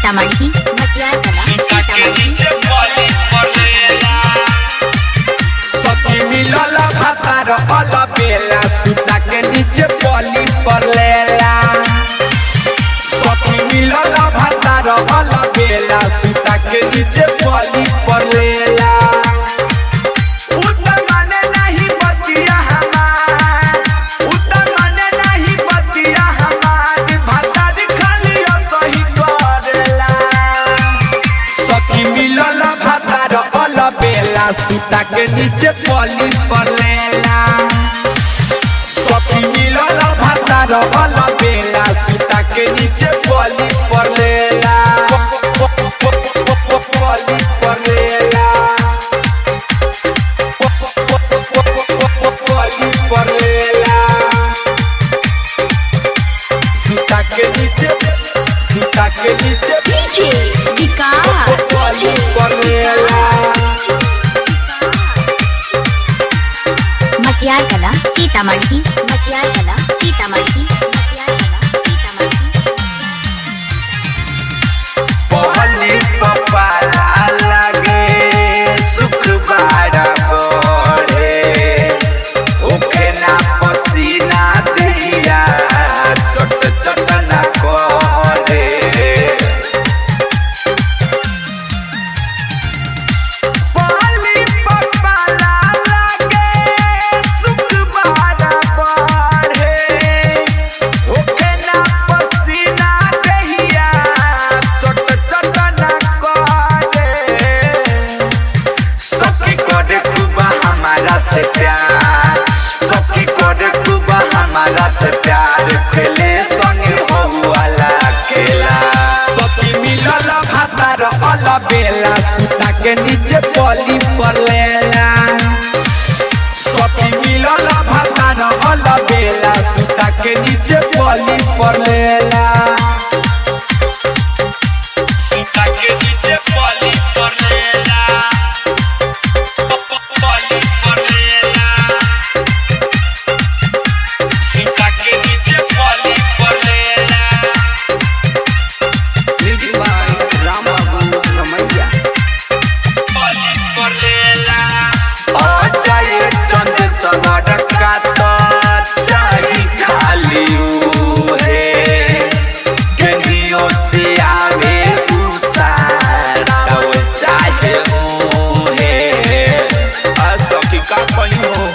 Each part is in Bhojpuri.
सीतामढ़ी मटियार कला सीतामढ़ी सखी मिलल भातार अल बेला सुता के नीचे पली पर लेला सखी मिलल भातार अल बेला सुता के नीचे पली पर लेला उतर माने नहीं बतिया हमार उतर माने नहीं बतिया हमार भातार खाली सही करेला सखी मिलल भातार अल बेला सुता के नीचे पली पर लेला सखी मिलल भातार अल बेला सुता के नीचे पली पर लेला पली पर लेला पली पर लेला सुता के नीचे सुता के नीचे डीजे विकास पली पर लेला मटियार कला सीतामढ़ी मटियार कला सीतामढ़ी मटियार कला सीतामढ़ी पहली पपाला लगे सुख बाड़ा बढ़े ओखे ना पसीना दहिया चट चट ना करे पहली पपाला लगे सुख बाड़ा बढ़े ओखे ना पसीना दहिया चट चट ना करे सखी करे खूबा हमारा से प्यार सखी करे खूबा हमारा से प्यार खेले संगे हो वाला खेला सखी मिलल भातार अल बेला सुता के नीचे पली पर लेला सखी मिलल भातार अल बेला सुता के नीचे पली पर लेला सुता के नीचे पली पर लेला पली पर लेला सुता के नीचे पली पर लेला म्यूजिक बाय राम बाबू रमैया पली पर लेला आ जाए चंद सवर का तो चाही खाली उहे गलियों से आवे उसार चाहे मुहे असखी का कहीं हो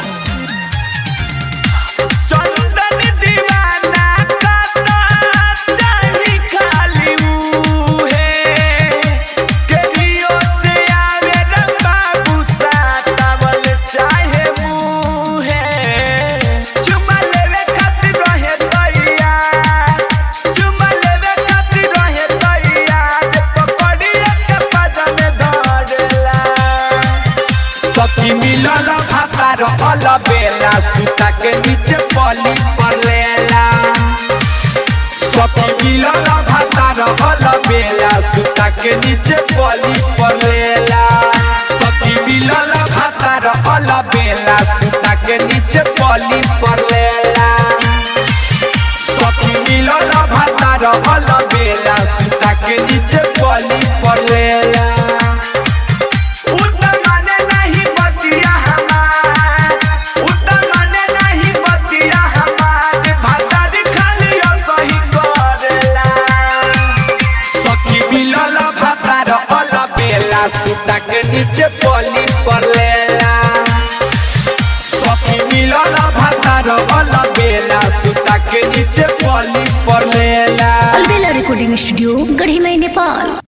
चंदन दीवाना का तो चाही खाली मुहे गलियों से आवे रंबा उसार चाहे मुहे चुमा लेवे खातिर रहे दैया चुमा लेवे खातिर रहे दैया रे पकड़िया के पाजा में धरेला सखी मिलल भातार अल बेला सुता के नीचे पली पर लेला सखी मिलल भातार अल बेला सुता के नीचे पली पर लेला सखी मिलल भातार अल बेला सुता के नीचे पली पर लेला सखी मिलल भातार अल बेला सुता के नीचे पली पर लेला उतर माने नहीं बतिया हमार उतर माने नहीं बतिया हमार भातार खाली सही करेला सखी मिलल भातार अल बेला सुता के नीचे पली पर लेला सखी मिलल भातार अल बेला सुता के नीचे पली पर लेला अलबेला रिकॉर्डिंग स्टूडियो गढ़ी मई नेपाल